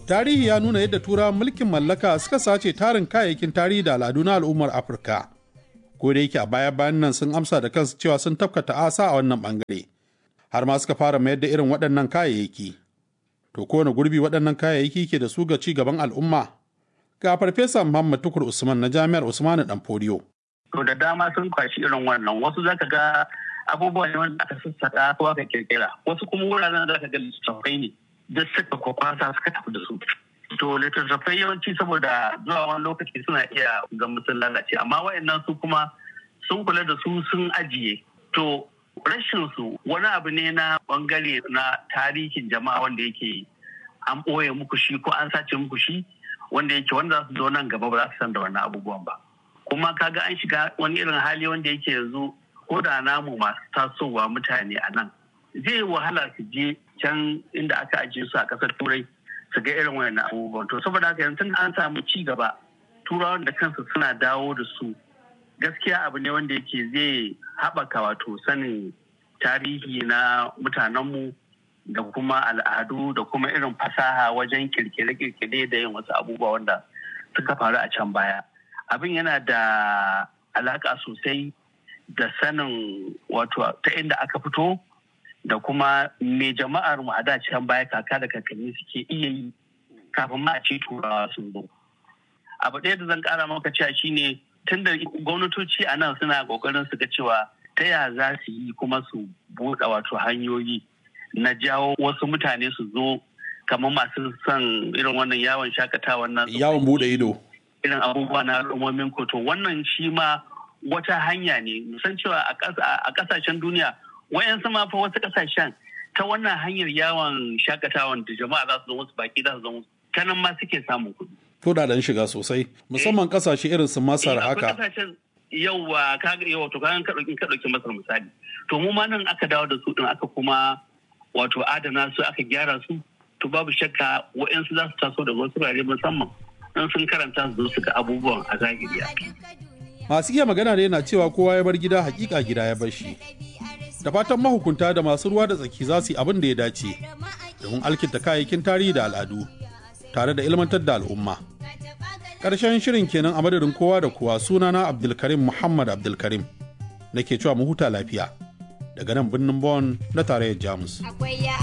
Tarihi ya nuna yadda turawan mulkin mallaka suka sace tarin kayayyakin tarihi da al'adu na al'ummar Afirka. Ko da yake a baya bayan nan sun amsa da kansu cewa sun tafka ta'asa a wannan bangare. Har ma suka fara mayar da irin waɗannan kayayyaki. To kowane gurbi waɗannan kayayyaki ke da su ga ci gaban al'umma? Ga Farfesa Muhammad Tukur Usman na Jami'ar Usmanu Danfodiyo. To da dama sun kwashi irin wannan wasu zaka ga abubuwa ne wanda aka sassaka ko aka kirkira wasu kuma wuraren da aka ga littattafai ne da suka kwakwasa suka tafi da su. To littattafai yawanci saboda zuwa wani lokaci suna iya ga sun lalace amma wayannan su kuma sun kula da su sun ajiye. To rashin su wani abu ne na bangare na tarihin jama'a wanda yake an ɓoye muku shi ko an sace muku shi wanda yake wanda za su zo nan gaba ba za su san da wannan abubuwan ba. kuma kaga an shiga wani irin hali wanda yake yanzu ko da namu masu tasowa mutane a nan zai wahala su je can inda aka ajiye su a ƙasar turai su ga irin wayannan abubuwan to saboda haka yanzu an samu ci gaba turawan da kansu suna dawo da su gaskiya abu ne wanda yake zai haɓaka wato sanin tarihi na mutanenmu da kuma al'adu da kuma irin fasaha wajen kirkire-kirkire da yin wasu abubuwa wanda suka faru a can baya. abin yana da alaka sosai da sanin wato ta inda aka fito da kuma me jama'ar mu a da can baya kaka da kakanni suke iya yi kafin ma a ce turawa sun zo abu ɗaya da zan ƙara maka cewa shine tun da gwamnatoci a nan suna ƙoƙarin su ga cewa ta ya za su yi kuma su buɗe wato hanyoyi na jawo wasu mutane su zo kamar masu son irin wannan yawon shakatawa nan Yawon buɗe ido. irin abubuwa na al'ummomin koto wannan shi ma wata hanya ne musan cewa a kasashen duniya wayan ma fa wasu kasashen ta wannan hanyar yawon shakatawan da jama'a za su zo wasu baki za su zo ta nan ma suke samun kuɗi. Kudaden shiga sosai musamman kasashe irin su Masar haka. Yauwa kaga yawa to kagan ka ɗauki ka ɗauki Masar misali. To mu ma nan aka dawo da su ɗin aka kuma wato adana su aka gyara su to babu shakka wa'yansu za su taso daga wasu wurare musamman. in sun karanta su su ga abubuwan a zahiri Masu iya magana da yana cewa kowa ya bar gida hakika gida ya bar shi. Da fatan mahukunta da masu ruwa da tsaki za su yi abin da ya dace domin alkinta kayayyakin tarihi da al'adu tare da ilmantar da al'umma. Ƙarshen shirin kenan a madadin kowa da kowa sunana Abdulkarim Muhammad Abdulkarim nake cewa mu huta lafiya daga nan birnin Bon na tarayyar Jamus.